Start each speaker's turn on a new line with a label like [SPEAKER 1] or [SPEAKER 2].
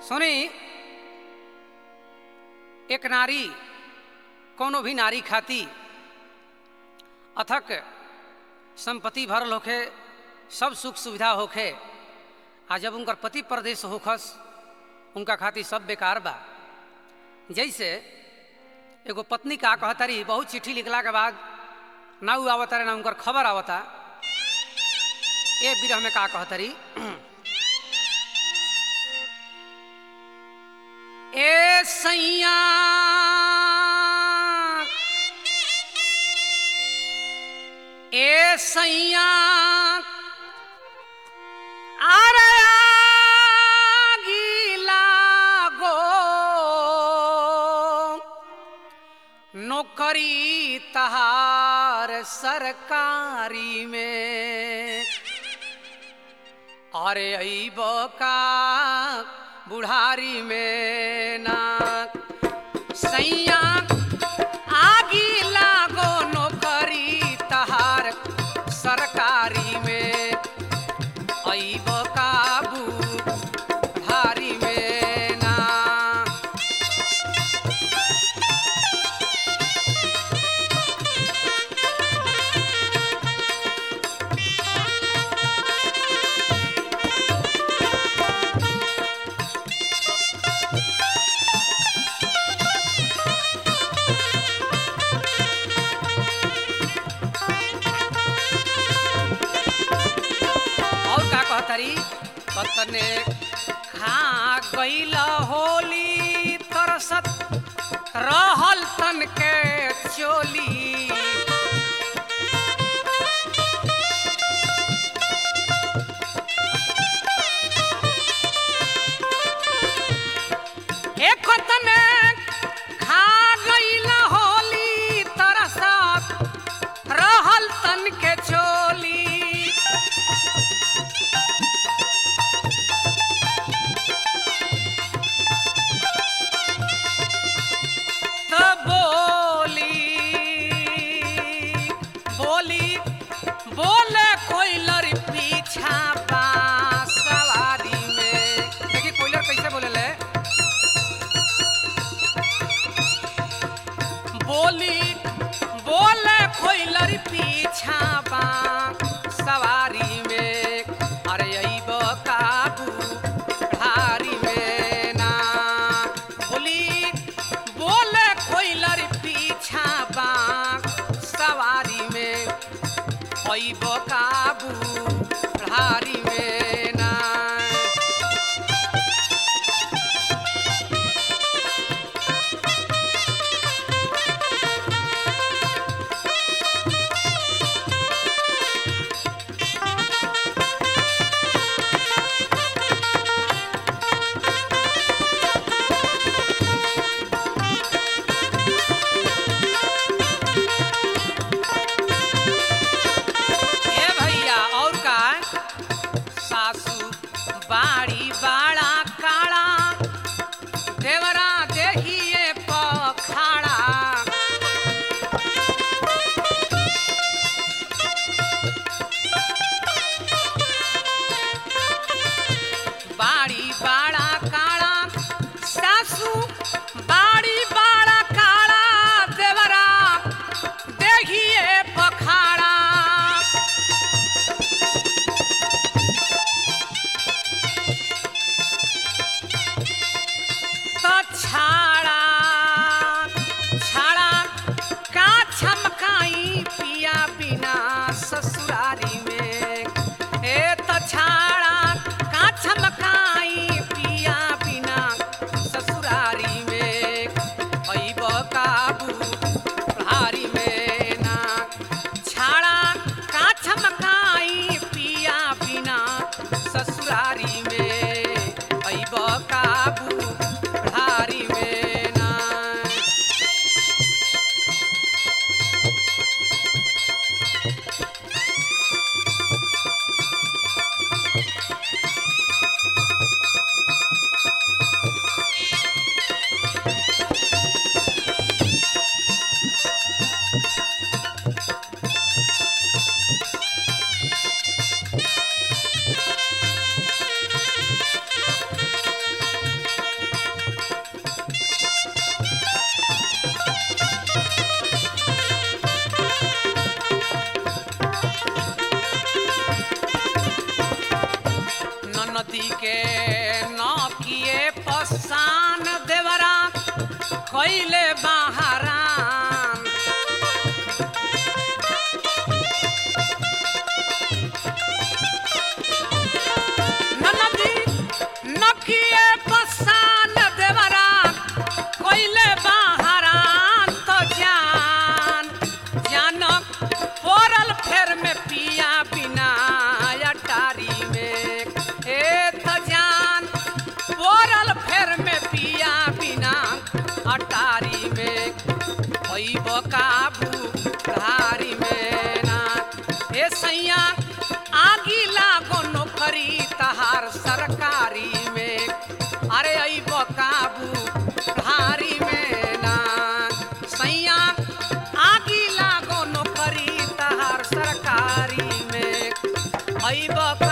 [SPEAKER 1] सुनी एक नारी कोनो भी नारी खाती अथक संपत्ति भरल होखे सब सुख सुविधा होखे आ जब उनकर पति परदेश होखस उनका खातिर सब बेकार बा जैसे एगो पत्नी का कहतारी बहुत चिट्ठी लिखला के बाद ना उ आवता रे ना उनकर खबर आवता ए बिरह में का कहतारी ए सैया ए सैया अरे आगी लागो नौकरी तहार सरकारी में अरे अईब का बुढ़ारी में ना सैया आगी लागो नौकरी तहार सरकारी में अईब का बुढ़ारी में ना और का कहतरी पतने खा गईल होली तरसत रहल तन के चोली एक तने खा गईल होली तरसत रहल तन के चोली त बोली बोली बोले कोइलर पीछा बा सवारी में देखिए कोइलर कैसे बोले ले बोली बोले कोइलर पीछा बा सवारी में अरे अईब काबू ढारी में ना बोली बोले कोइलर पीछा बा सवारी में अईब काबू ढारी में ना ए भैया और का सासू बाड़ी बाड़ा काड़ा देवरा देहिए पखाड़ा बाड़ी बाड़ा काड़ा सासू बाड़ी बाड़ा काड़ा देवरा देखिए पखाड़ा तो छाड़ा छाड़ा का छमकाई पिया बिना ससुरारी में ए तो छाड़ा का छमकाई पिया बिना ससुरारी में अईब काबू भारी में ना छाड़ा का छमकाई पिया बिना ससुरारी में अईब काबू भारी में ना सैया आगी लागो नौकरी तहार सरकारी में अरे अइब काबू धारी में ना सैया आगी लागो नौकरी तहार सरकारी में अइब